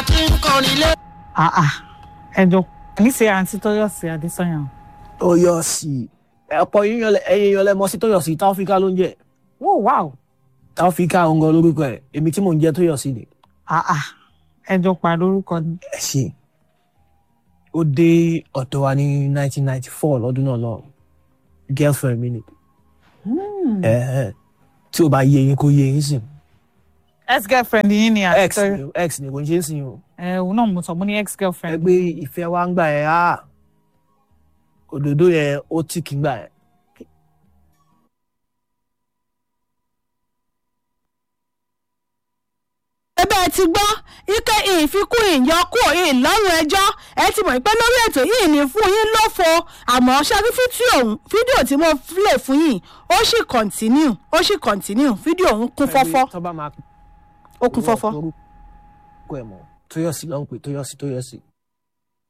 ti ń kọrin lé. àà ẹjọ ní ṣe àǹtí Tóyọ̀sí Adésànyà Tóyọ̀sí ọ̀pọ̀ yíyan ẹyin yan lẹ́mọ sí Tóyọ̀sí Táófíkà ló ń jẹ́ wò wáò Táófíkà òǹgọ̀ lórúkọ ẹ̀ èmi tí mò ń jẹ́ Tóyọ̀sí ni àà ẹjọ parí orúkọ ni ẹ ṣe ó dé ọ̀dọ̀ wa ní 1994 lọ́dún náà lọ girlfriend mi ni ẹ ẹ tí o bá yé yín kó yé yín sìn ex girlfriend yín ni àǹtí ex Tóyọ̀ ni ex ni kò ń ṣe é sìn o ẹ òun náà mo sọ mo ní ex ẹ girlfriend gbé ìfẹ́ wa ń gbà ẹ̀ á òdòdó yẹn ó tì kí ń gbà ẹ̀ ẹbẹ́ ti gbọ́ ike ìfikún ìyọkù ìlọ́rùn ẹjọ́ ẹ ti mọ̀ pé lórí ètò yìí ní fún yín lófo àmọ́ ṣáájú fídíò ọ̀hún fídíò tí mo lè fún yín ó sì kọ̀ǹtínú ó sì kọ̀ǹtínú fídíò ọ̀hún kún fọ́fọ́ tó bá máa ó kún fọ́fọ́. orúkọ ẹ̀ mọ̀ Tóyọ̀sí ló ń pè Tóyọ̀sí Tóyọ̀sí